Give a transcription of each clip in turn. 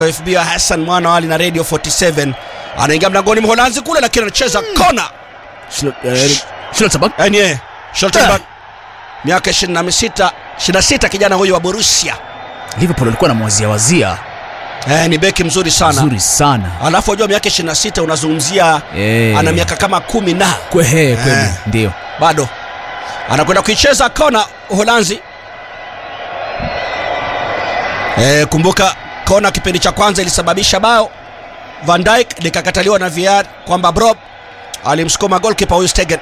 FB ya Hassan Mwana Ali na Radio 47 anaingia mlangoni Mholanzi kule, lakini anacheza kona. Schlotterbeck Yani yeye Schlotterbeck miaka 26 26, kijana huyu wa Borussia Liverpool alikuwa anamwazia wazia eh, ni beki mzuri sana nzuri sana alafu unajua miaka 26 unazungumzia Eh. ana miaka kama kumi na kwehe kweli Eh. ndio bado anakwenda kuicheza kona Uholanzi. E, kumbuka kona kipindi cha kwanza ilisababisha bao Van Dijk likakataliwa na VAR kwamba Brob alimsukuma goalkeeper huyu Stegen.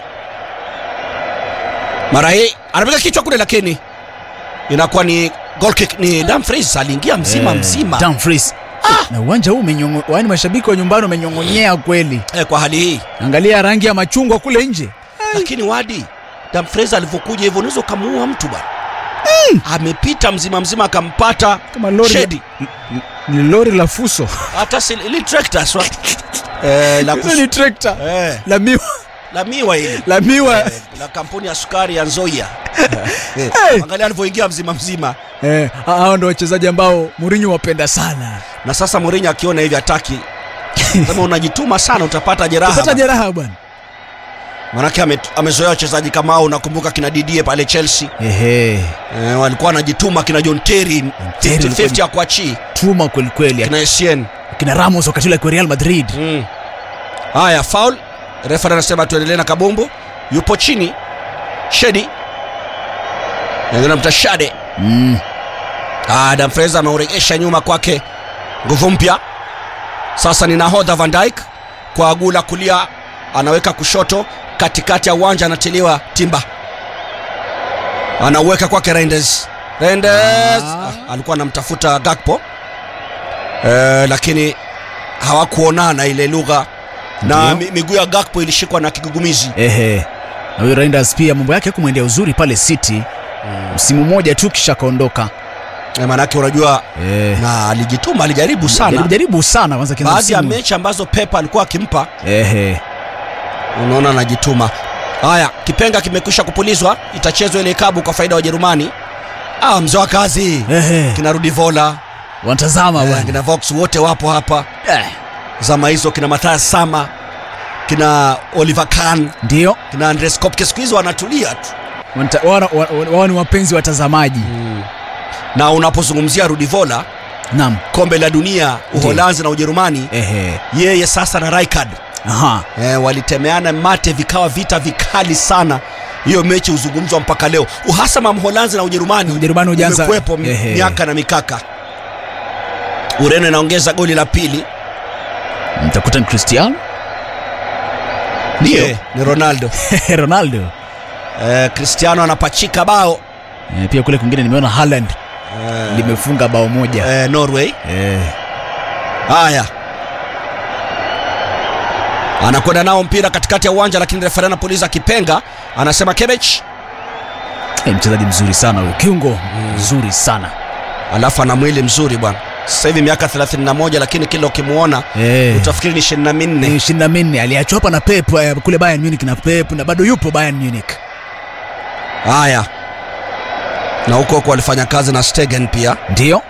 Mara hii anapiga kichwa kule, lakini inakuwa ni goal kick. Ni Dumfries aliingia mzima Eh, mzima Dumfries na uwanja huu umenyongo, yaani mashabiki wa nyumbani wamenyong'onyea kweli. e, kwa hali hii Angalia rangi ya machungwa kule nje. lakini wadi Dumfries alivyokuja hivyo unaweza ukamuua mtu bwana. Amepita mzima mzima akampata Kama lori Shedi. ni lori la fuso. hata si ili trekta swa eh, la, Hizo kus, ni trekta eh, la miwa la miwa hili la miwa. eh, la kampuni ya sukari ya Nzoia eh, Hey. angalia alivyoingia mzima mzima Eh, hao ndio wachezaji ambao Mourinho wapenda sana. na sasa Mourinho akiona hivi hataki kama unajituma sana utapata jeraha Pata bana. jeraha bwana. manake ame, amezoea wachezaji kama hao unakumbuka kina Didier pale Chelsea Ehe, eh, walikuwa wanajituma kina John Terry Terry 50-50 akuachii tuma kweli kweli. kina Essien Kina Ramos wakati ule kwa Real Madrid. Mm. Haya, foul. Refa anasema tuendelee na kabumbu. Yupo chini Shedi namta Shade. Mm. Ah, Dumfries ameuregesha nyuma kwake, nguvu mpya. Sasa ni nahodha Van Dijk kwa gula kulia, anaweka kushoto, katikati ya uwanja anatiliwa Timba, anauweka kwake Reinders. Reinders Ah. ah, alikuwa anamtafuta Gakpo eh, lakini hawakuonana ile lugha na Ndio. mi- miguu ya Gakpo ilishikwa na kigugumizi. Ehe. Na huyo Reinders pia mambo yake kumwendea uzuri pale City. Msimu mmoja tu kisha kaondoka. Eh, Maanake unajua Eh. na alijituma, alijaribu sana Jaribu, jaribu sana kwanza kina baadhi ya msimu. mechi ambazo Pep alikuwa akimpa Ehe. unaona anajituma. Haya, kipenga kimekwisha kupulizwa, itachezwa ile kabu kwa faida ya Wajerumani. Ah, mzee wa kazi Ehe. kina Rudi Vola Wanatazama eh, bwana. kina Vox wote wapo hapa Eh. zama hizo, kina Mathias Sama kina Oliver Kahn Ndio. kina Andres Kopke, siku hizo wanatulia tu Wanata- wana- wa- Wao ni wapenzi watazamaji. na unapozungumzia Rudi Vola, Naam. kombe la dunia Uholanzi na Ujerumani, Ehe. yeye sasa na Rijkaard Aha. eh, walitemeana mate, vikawa vita vikali sana. Hiyo mechi huzungumzwa mpaka leo. Uhasama Mholanzi na Ujerumani Ujerumani hujaanza- umekuwepo mi- Ehe. miaka na mikaka. Ureno inaongeza goli la pili, Mtakuta ni Cristiano? Ndio. Eh, ni Ronaldo. Ronaldo. Eh, Cristiano anapachika bao Eh, pia kule kwingine nimeona Haaland eh, limefunga bao moja. eh, Norway. Eh. Haya, anakwenda nao mpira katikati ya uwanja, lakini refari anapuliza kipenga, anasema Kebech, Eh, mchezaji mzuri sana huyo. Kiungo mzuri sana. alafu ana mwili mzuri bwana. Sasa hivi miaka 31, lakini kila ukimwona Eh. utafikiri ni 24. Ni ishirini na minne aliachwa hapa na Pep eh, kule Bayern Munich na Pep na bado yupo Bayern Munich. Haya, na huko huko alifanya kazi na Stegen pia. Ndio.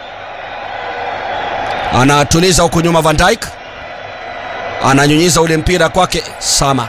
Anatuliza huku nyuma, Van Dijk ananyunyiza ule mpira kwake Sama.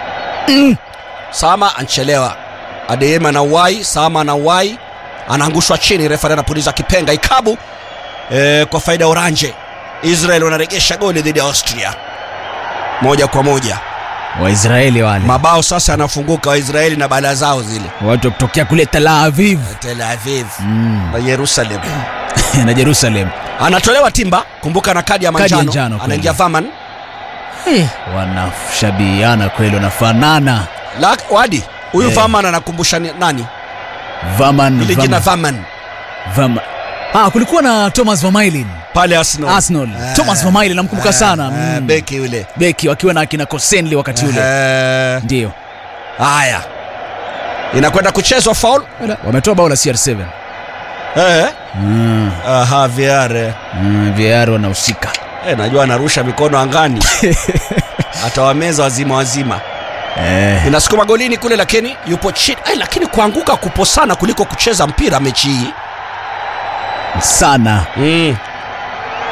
Sama anchelewa, Adeyemi anauwai, Sama anauwai, anaangushwa chini, refari anapuliza kipenga ikabu e, kwa faida ya Oranje. Israel wanaregesha goli dhidi ya Austria moja kwa moja. Waisraeli wale. Mabao sasa yanafunguka, Waisraeli na bala zao zile, Watu wa kutokea kule Tel Aviv Tel Aviv mm. na Yerusalem. na Jerusalem. Anatolewa Timba, kumbuka na kadi ya Kadi ya manjano, njano kweli. anaingia Vaman Hey, wanashabihiana kweli, wanafanana. La, wadi huyu Eh. Vaman anakumbusha ni- nani? Vaman, Ile jina Vaman, Vaman Vaman. Ah, kulikuwa na Thomas Vermaelen pale Arsenal. Arsenal. Eh. Thomas Vermaelen namkumbuka Eh, sana. eh, Mm. beki yule. Beki wakiwa na akina Kosenli wakati ule. Eh, Ndio. Haya, inakwenda kuchezwa foul. Wametoa bao la CR7. Eh, Mm. aha, VAR. eh. Mm, VAR wanahusika. Eh, najua anarusha mikono angani atawameza wazima wazima. Eh. Inasukuma golini kule, lakini yupo chini. Eh, lakini kuanguka kupo sana kuliko kucheza mpira mechi hii. Sana. Mm.